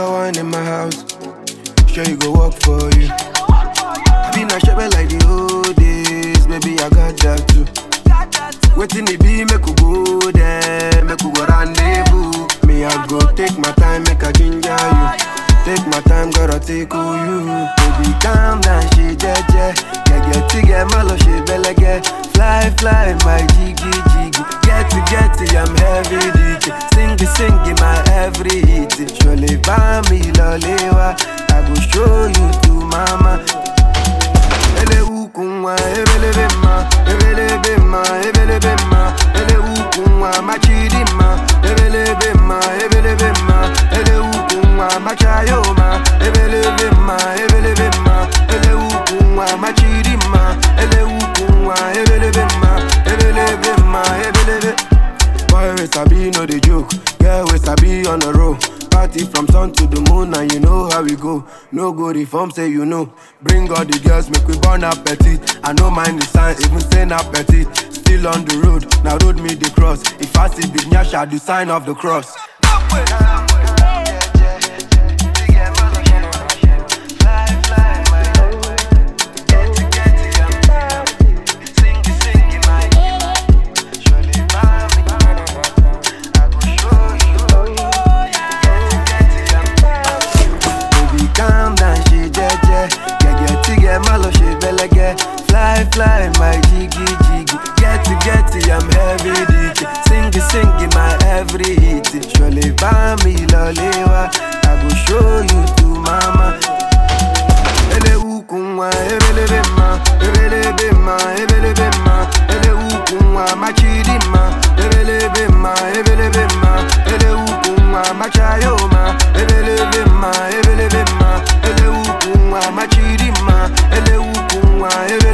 got one in my house. Sure you go work for you. Be not shabby like the old days, baby I got that too. Waiting it be make we go there, make we go rendezvous. Me I go take my time, make I ginger you. Take my time, gotta take who you. Baby calm down, she jeje. Get get to get malo, she belege. Fly fly, my jiggy jiggy. Get to get to, I'm heavy duty. Sing sing my every hit. Surely buy me lolewa. I go show you to mama. Ele ukunwa, ebelebe ma, ebelebe ma, ebelebe ma, ele ukunwa, machidi ma, ebelebe ma, ebelebe ma, ele ukunwa, machayo ma, ebelebe ma, ebelebe ma, ele ukunwa, machidi ma, ele ukunwa, ebelebe ma, ebelebe ma, ebelebe. Boy, we sabi no dey joke. Girl, we sabi on the road. Party from sun to the moon, and you know how we go. No go reform, say you know. Bring all the girls, make we burn appetite. I no mind the sign, even saying appetite. Still on the road, now road me the cross. If I see big nyash, I do sign of the cross. Baby, calm down, she jeje. Get get to get malo, she belege. Fly, fly, my jiggy jiggy. Get to get to, I'm heavy duty. Sing sing my every hit. Surely buy me lolewa. I go show you to mama. Ele ukunwa, ebelebe ma, ebelebe ma, ebelebe ma, ele ukunwa, machidi ma, ebelebe ma, ebelebe ma, ele ukunwa, machayo ma, ebelebe ma, ebelebe ma, ele ukunwa, machidi ma, ele ukunwa, ebelebe